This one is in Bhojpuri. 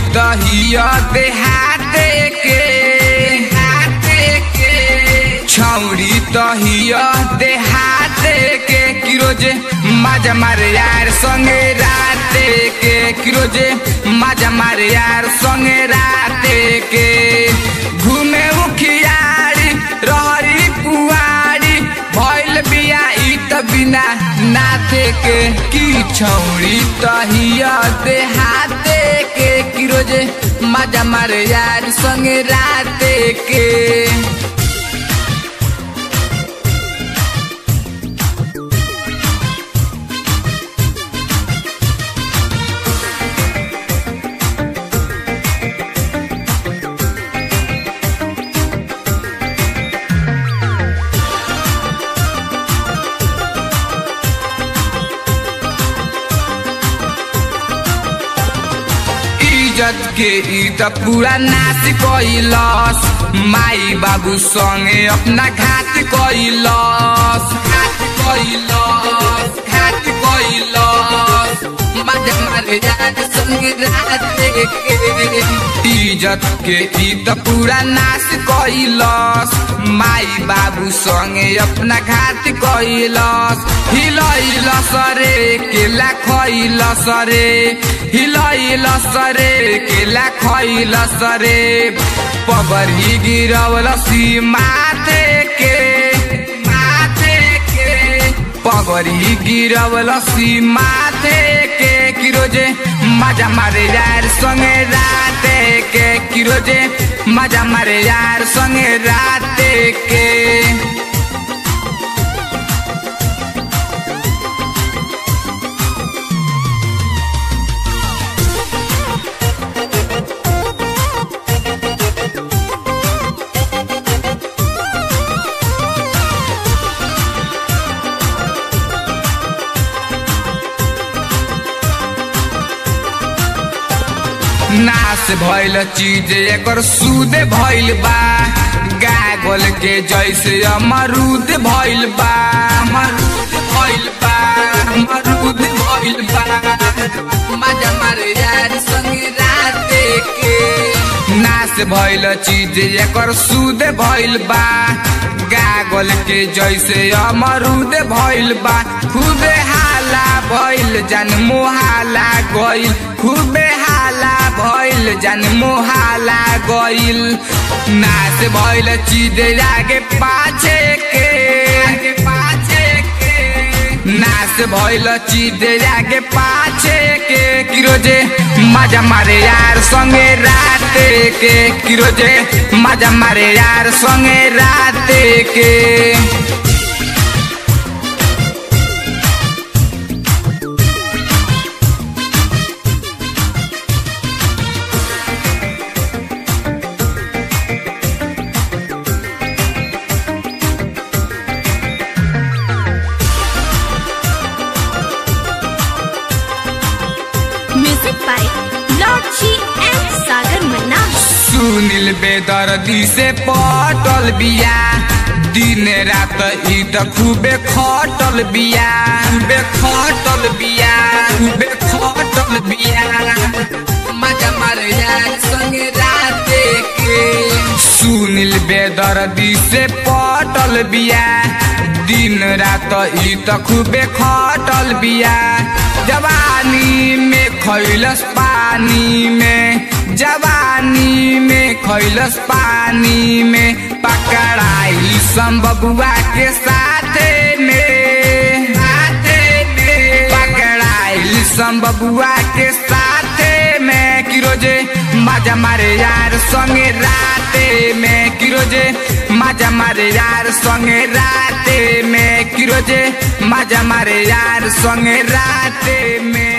दहिया देहाते के हाथे के छौरी तहिया देहाते के किरोजे माजा मारे यार संगे राते के किरोजे माजा मारे यार संगे राते के घूमे उखियारी रहरी पुआरी भइल बिया ई त बिना नाथे के की छौरी तहिया देहाते के किरोजे माजा मारे यार संगे राते के इज्जत के ई त पूरा नाश कैलस माई बाबू संगे अपना घात कैलस घात कैलस घात कैलस मजा मारे यार संगे रात के इज्जत के ई त पूरा नाश कैलस माई बाबू संगे अपना घात कैलस हिलैलस रे केला खैलस रे हिलैलस रे केला खैलस रे पगरी गिरवलसी माथे के माथे के पगरी गिरवलसी माथे के किरोजे मजा मारे यार संगे राते के किरोजे मजा मारे यार संगे राते के नाश भइल चीज एकर सूद भइल बा गागल के जैसे अमरूद भइल बा अमरूद भइल बा अमरूद भइल बा मजा मारे यार संगे राते के नाश भइल चीज एकर सूद भइल बा गागल के जैसे अमरूद भइल बा खूबे हाला भइल जान मोहाला गइल खूबे हाला भइल जान मोहाला गइल नाश भइल चीज आगे पाछे के आगे पाछे के नाश भइल चीज आगे पाछे के किरोजे मजा मारे यार संगे राते के किरोजे मजा मारे यार संगे राते के Music by Lord G and Sagar Manna. Sunil बेदर्दी से पटल बिया दिन रात ई त खूबे खटल बिया खूबे खटल बिया खूबे खटल बिया मजा मारे यार संगे राते के सुनील बेदर्दी से पटल बिया दिन रात ई त खूबे खटल बिया जवानी में खैलस पानी में जवानी में खैलस पानी में पकड़ाई संबबुआ के साथे में साथे में पकड़ाई संबबुआ के साथे में किरोजे मजा मारे यार संगे राते में किरोजे मजा मारे यार संगे राते में किरोजे मजा मारे यार संगे राते में